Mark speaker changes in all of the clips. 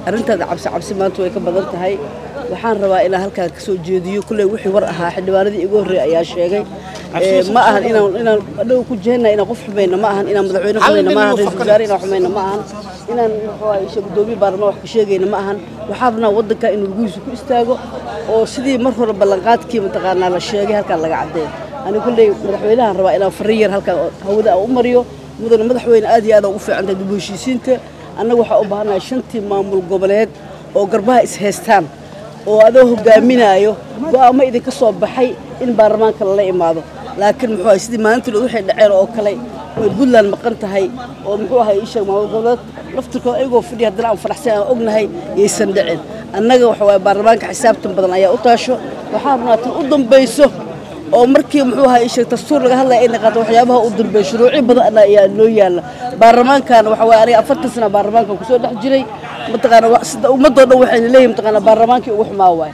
Speaker 1: arrintaada cabsi cabsi maanta way ka badan tahay waxaan rabaa inaan halkaan ka soo jeediyo kulley wixii war ahaa xildhibaanadii igu horreeyay ayaa sheegay ma ahan inaan inaan adhow ku jeedna inaan qof xumayno ma ahan inaan madaxweyne xumayno ma ahan ra-iisul wasaare inaan xumayno ma ahan inaan muxuu gudoomiye baarlamaan wax ka sheegayno ma ahan waxaa rabnaa waddanka inuu laguhiisu ku istaago oo sidii mar hore ballanqaadkii mataqaanaa la sheegay halkaan laga caddeeyo ani kulley madaxweynahan rabaa inaan farri yar halkaan hawada aan u mariyo mudane madaxweyne aad iyo aad ugu fiican tahay dib u heshiisiinta annaga waxaa u baahannahay shantii maamul goboleed oo garbaha is-haystaan oo adoo hogaaminaayo go'aamo idinka soo baxay in baarlamaanka lala imaado laakiin muxuu ahay sidii maalintii waxay dhaceen oo kale way puntland maqan tahay oo muxuu ahay ii sheeg maamul goboleed laftirkooda ayagoo fadhiya haddana aan faraxsan aan ognahay yaysan dhicin annaga waxa waaye baarlamaanka xisaabtan badan ayaa u taasho waxaa rabnaa tan u dambayso oo markii muxuu ahaa isheeg dastuur laga hadlaya ay naqaato waxyaabaha u dambeeya shuruucyo badan ayaa noo yaalla baarlamaankan waxa waaye aniga afartan sana baarlamaankan kusoo dhex jiray mataqaana sida ummadoo dhan waxayna leeyihin mataqaana baarlamaankii ugu xumaa waay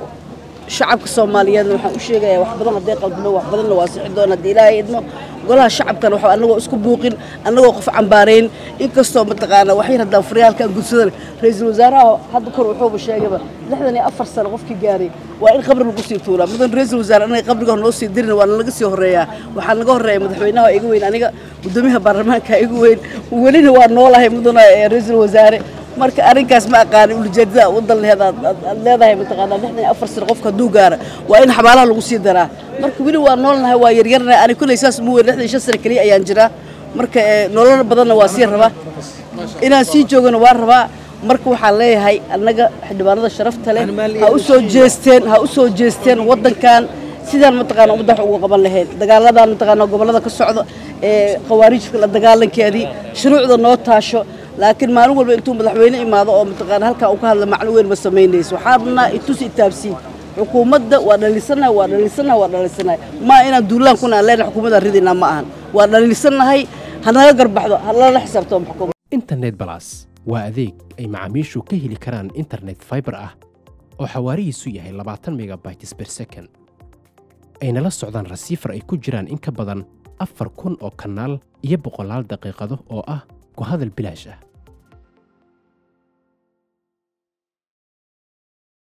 Speaker 1: shacabka soomaaliyeedna waxaan u sheegayaa wax badan hadday qaldino wax badanna waa sixi doona haddii ilaahay idmo golaha shacabkan waxa annagoo isku buuqin annagoo qof cambaarayn inkastoo mataqaana wax yar haddaan furyaalkan gudsadan ra-iisul wasaaraha hadda kor wuxuuba sheegayba lixdan iyo afar sano qofkii gaaray waa in qabri lagu sii tuulaa mudan ra-iisul wasaare anaga qabriga noo sii dirin waa nalaga sii horreeyaa waxaa naga horreeya madaxweynaha iga weyn aniga gudoomiyaha baarlamaanka iga weyn welina waa noolahay mudana ra-iisul wasaare marka arrinkaas ma aqaanin ulijeedada wadan lehed aad leedahay mataqaanaa lixdan iyo afar sano qofka hadduu gaara waa in xabaalaha lagu sii daraa marka weli waa noolnahay waa yaryarnahay ani kulley saas mu weyn lixdan iyo shan sano keliya ayaan jiraa marka nolol badanna waa sii rabaa inaan sii joogana waa rabaa marka waxaan leeyahay annaga xildhibaanada sharafta leh ha u soo jeesteen ha u soo jeesteen waddankan sidaan mataqaana ummadda wax ugu qaban lahayn dagaaladan mataqaana gobollada ka socdo ee khawaarijka la dagaalankeedii shuruucda noo taasho laakiin maalin walba intuu madaxweyne imaado oo mataqaana halkaa uu ka hadla macno weyn ma samaynayso waxaa rabnaa itus itaabsiin xukuumadda waa dhaliisanahay waa dhaliisanahay waa dhaliisanahay ma inaan duulaan kuna aan leenahay xukuumadaan ridaynaa ma ahan waa dhaliisanahay hanaga garbaxdo halala xisaabtamo xukuumad
Speaker 2: internet balas waa adeeg ay macaamiishu ka heli karaan internet fiber ah oo xawaarihiisu yahay labaatan megabytes per second ayna la socdaan rasiifar ay ku jiraan in ka badan afar kun oo kanaal iyo boqolaal daqiiqado oo ah ku hadal bilaash ah